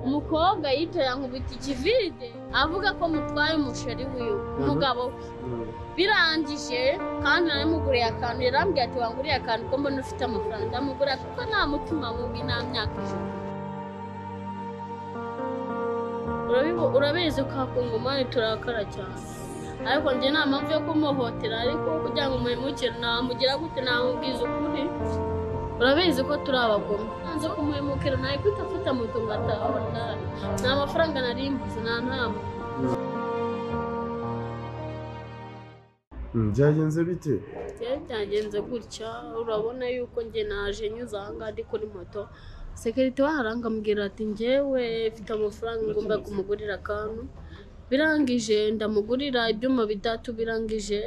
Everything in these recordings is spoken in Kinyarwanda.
umukobwa yicara nkubita ikivide avuga ko mutwaye umusheri wiwe umugabo we birangije kandi naramuguriye akantu yarambwiye ati wanguriye akantu ko mbona ufite amafaranga ndamugura kuko nta mutima mubi nta myaka ijana Urabibu- urabizi ko hakungumani turakara cyane ariko njye nta mpamvu yo kumuhotera ariko kugira ngo umuremukire namugira gute namubwiza ukuri urabizi ko turi abagome nanze kumuhemukira nawe kwita afata moto ngo atahora nta mafaranga nari mbuze nta ntama byagenze bite rero byagenze gutya urabona yuko njye naje nyuze ahangaha ndi kuri moto sekirite waharanga ambwira ati njyewe mfite amafaranga ngomba kumugurira akantu birangije ndamugurira ibyuma bitatu birangije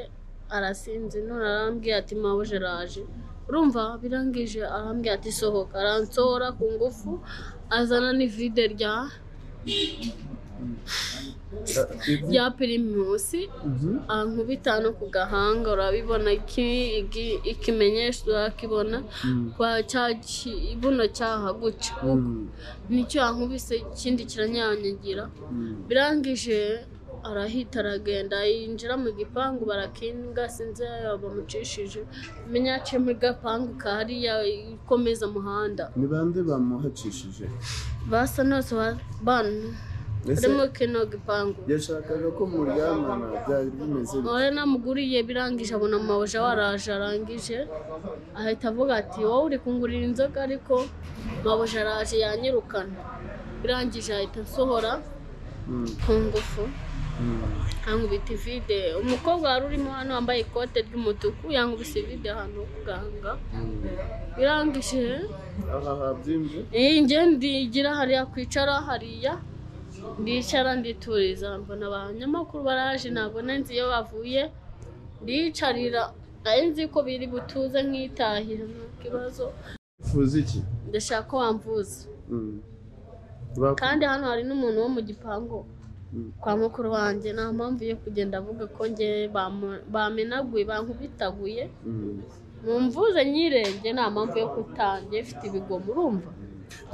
arasinze none arambwira ati mawe jeraje urumva birangije arambwira ati sohoka aransora ku ngufu azana n'ivide rya rya pirimusi ankubita no ku gahanga urabibona iki- iki- ikimenyesho urakibona kwa cya ki- buno cyaha gutya nicyo yankubise ikindi kiranyanyagira birangije arahita aragenda yinjira mu gipangu barakinga sinzi ayo bamucishije menya yaciye muri gapangu kahariya ikomeza umuhanda ni bande bamuhacishije basa nose bana Ese barimo kino gipangu yashakaga ko muryamana byari bimeze bite? None namuguriye birangije abona amabuja waraje arangije ahita avuga ati wowe uri kungurira inzoga ariko mabuja araje yanyirukana birangije ahita asohora Mm, ku ngufu mm. yankubita ivide umukobwa wari urimo hano wambaye ikote ry'umutuku yankubise ivide ahantu ho kuganga birangije aha habyimbye njye ndigira hariya kwicara hariya ndicara ndituriza mbona abanyamakuru baraje ntabwo nzi iyo bavuye ndicarira nari nzi ko biri butuze nkitahira nta kibazo uvuze iki ndashaka ko wamvuza Mm. Baku- kandi hano hari n'umuntu wo mu gipangu Mm. kwa mukuru wanjye nta mpamvu yo kugenda avuga ko njye bamu- bamenaguye bankubitaguye Mm. mumvuze nyirenge nta mpamvu yo kutange ifite ibigomo urumva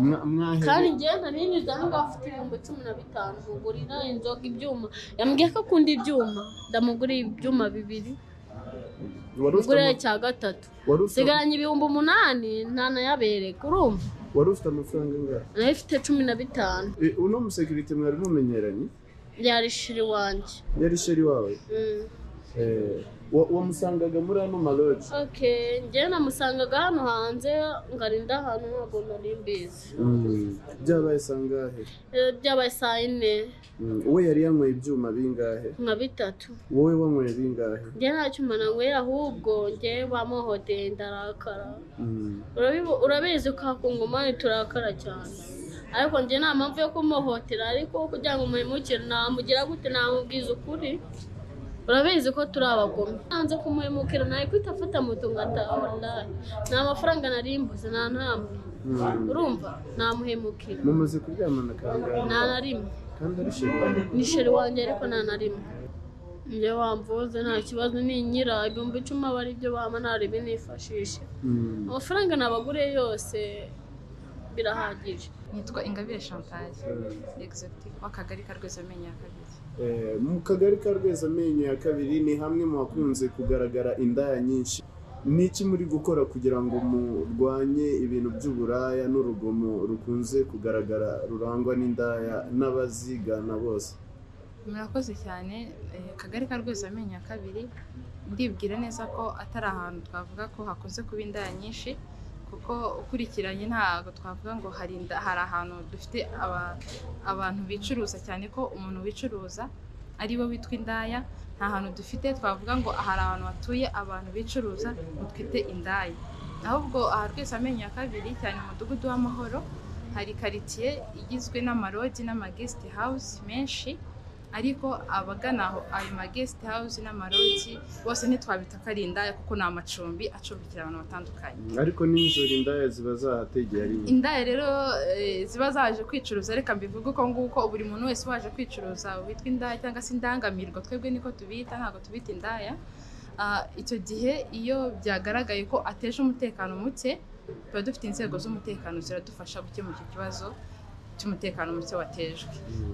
Mwa- mwahe- kandi njye nari nyuze aho ngaho afite ibihumbi cumi na bitanu mugurira inzoga ibyuma yambwiye ko akunda ibyuma ndamugurira ibyuma bibiri Wari ufite mugurira ama- icya gatatu wari ufite- nsigaranye ibihumbi umunani ntanayabereka urumva wari ufite amafaranga angahe nayo ifite cumi na bitanu Eh, uno musekirite mwari mumenyeranye yari shiri wanjye yari sheri wawe Mm. Eh, wa- wamusangaga muri ano maloji Okay, njye namusangaga hano hanze ngarinda ahantu ntabwo nari mbizi byabaye sangahe Eh, byabaye saa yine Mm, we yari yanyweye ibyuma bingahe nka bitatu wowe wanyweye bingahe njye nta cyuma nanyweye ahubwo njye bamuhoteye ndarakara Mm, Urabibu- urabizi ko hakungumani turakara cyane ariko njye nta mpamvu yo kumuhotera ariko kugira ngo umuhemukire namugira gute namubwiza ukuri urabizi ko turi abagome nanze kumuhemukira nawe kwita afata moto ngo atahora nta mafaranga nari mbuze nta ntama mm. urumva namuhemukira mumaze kuryamana kangahe nta na rimwe kandi ari sheri wawe ni sheri wanjye ariko nta na rimwe njye wamvuze nta kibazo ni nyira ibihumbi icumi aba ari byo bama nta ribi nifashisha Mm. amafaranga nabagure yose birahagije nitwa ingabire chantage Mm. exotic w'akagari ka rwezamenyo ya kabiri Eh, mu kagari ka rweza amenyo ya kabiri ni hamwe mu hakunze kugaragara indaya nyinshi ni iki muri gukora kugira ngo murwanye ibintu by'uburaya n'urugomo rukunze kugaragara rurangwa n'indaya n'abazigana bose murakoze cyane eh, akagari ka rwezamenyo ya kabiri ndibwira neza ko atari ahantu twavuga ko hakunze kuba indaya nyinshi kuko ukurikiranye ntabwo twavuga ngo hari inda- hari ahantu dufite aba- abantu bicuruza cyane ko umuntu wicuruza ari we witwa indaya nta hantu dufite twavuga ngo hari ahantu hatuye abantu bicuruza ngo twite indaya ahubwo aha rwese amenyo ya kabiri cyane umudugudu w'amahoro hari karitsiye igizwe n'amarodi n'amagesite hawusi menshi ariko abagana aho ayo magesite hawusi n'amarodi bose ntitwabita ko ari indaya kuko ni amacumbi acumbikira abantu batandukanye ariko nijoro indaya ziba zahategeye ari nyinshi indaya rero eh, ziba zaje kwicuruza reka mbivuge uko nguko buri muntu wese waje kwicuruza witwa indaya cyangwa se indangamirwa twebwe niko tubita ntabwo tubita indaya Ah, icyo gihe iyo byagaragaye ko ateje umutekano muke tuba dufite inzego z'umutekano ziradufasha gukemura icyo kibazo cy'umutekano muke watejwe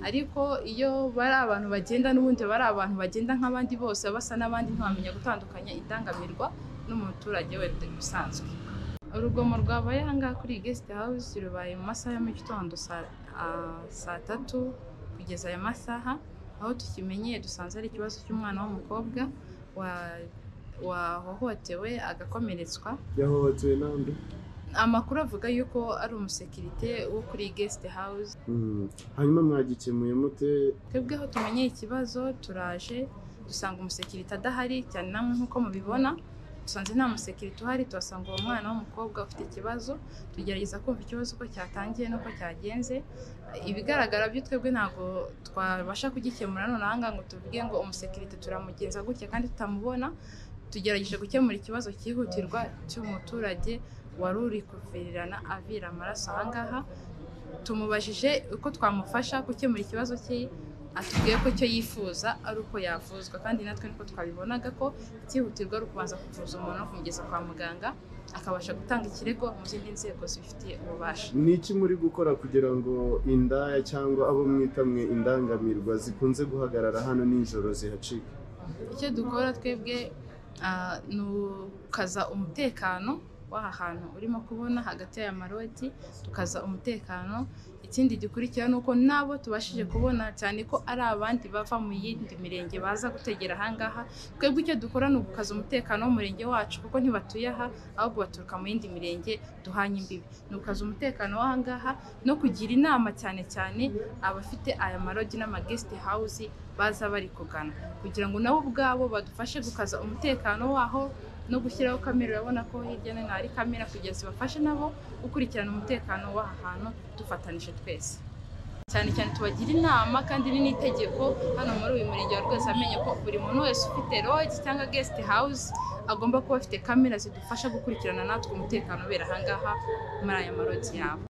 ariko iyo bari abantu bagenda n'ubundi baba ari abantu bagenda nk'abandi bose basa n'abandi ntiwamenya gutandukanya indangamirwa n'umuturage we usanzwe urugomo rwabaye ahangaha kuri iyi gesite hawuzi rubaye mu masaha ya mu gitondo saa ah, saa tatu kugeza ayo masaha aho tukimenyeye dusanze ari ikibazo cy'umwana w'umukobwa wa- wahohotewe agakomeretswa yahohotewe n'andi amakuru avuga yuko ari umusekirite wo kuri iyi gesite hawuzi hanyuma mwagikemuye mute twebweho tumenyeye ikibazo turaje dusanga umusekirite adahari cyane namwe nk'uko mubibona dusanze nta musekirite uhari tuhasanga uwo mwana w'umukobwa ufite ikibazo tugerageza kumva ikibazo uko cyatangiye n'uko cyagenze ibigaragara byo twebwe ntabwo twabasha kugikemura none aha ngaha ngo tuvuge ngo umusekirite turamugenza gutya kandi tutamubona tugerageje gukemura ikibazo cyihutirwa cy'umuturage wari uri kuvirirana avira amaraso aha ngaha tumubajije uko twamufasha gukemura ikibazo cye atubwiye ko icyo yifuza ari uko yavuzwa kandi natwe niko twabibonaga ko icyihutirwa ari ukubanza kuvuza umuntu no kumugeza kwa muganga akabasha gutanga ikirego mu zindi nzego zibifitiye ububasha ni iki muri gukora kugira ngo indaya cyangwa abo mwita mwe indangamirwa zikunze guhagarara hano nijoro zihacika icyo dukora twebwe ah, ni ukaza umutekano w'aha hantu urimo kubona hagati y'aya maroti tukaza umutekano ikindi gikurikira ni uko n'abo tubashije kubona cyane ko ari abandi bava mu yindi mirenge baza gutegera aha ngaha twebwe icyo dukora ni ugukaza umutekano w'umurenge wacu kuko ntibatuye aha ahubwo baturuka mu yindi mirenge duhanye imbibi ni ugukaza umutekano w'aha ngaha no kugira inama cyane cyane abafite aya marodi n'amagesite hawuzi baza bari kugana kugira ngo nabo ubwabo badufashe gukaza umutekano waho no gushyiraho kamera urabona ko hirya no hino hari kamera kugira zibafashe nabo gukurikirana umutekano w'aha hantu dufatanije twese cyane cyane tubagira inama kandi ni n'itegeko hano muri uyu murenge wa rwose amenye ko buri muntu wese ufite lodge cyangwa guest house agomba kuba afite kamera zidufasha gukurikirana natwe umutekano ubera aha ngaha muri aya marodi yabo